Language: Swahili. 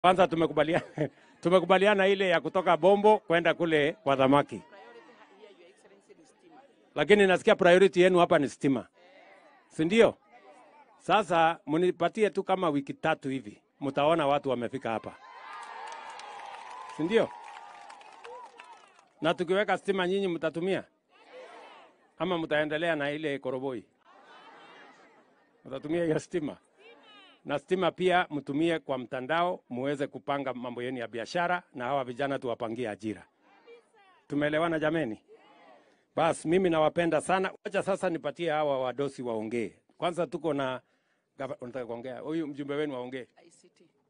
Kwanza tumekubaliana tumekubaliana ile ya kutoka Bombo kwenda kule kwa Dhamaki, lakini nasikia priority yenu hapa ni stima, si ndio? Sasa mnipatie tu kama wiki tatu hivi, mtaona watu wamefika hapa, si ndio? Na tukiweka stima nyinyi mtatumia ama mtaendelea na ile koroboi? Mtatumia hiyo stima na stima pia mtumie kwa mtandao, muweze kupanga mambo yenu ya biashara, na hawa vijana tuwapangie ajira. Tumeelewana jameni? Bas, mimi nawapenda sana. Wacha sasa nipatie hawa wadosi waongee. Kwanza tuko na gava- unataka kuongea, huyu mjumbe wenu waongee. ICT.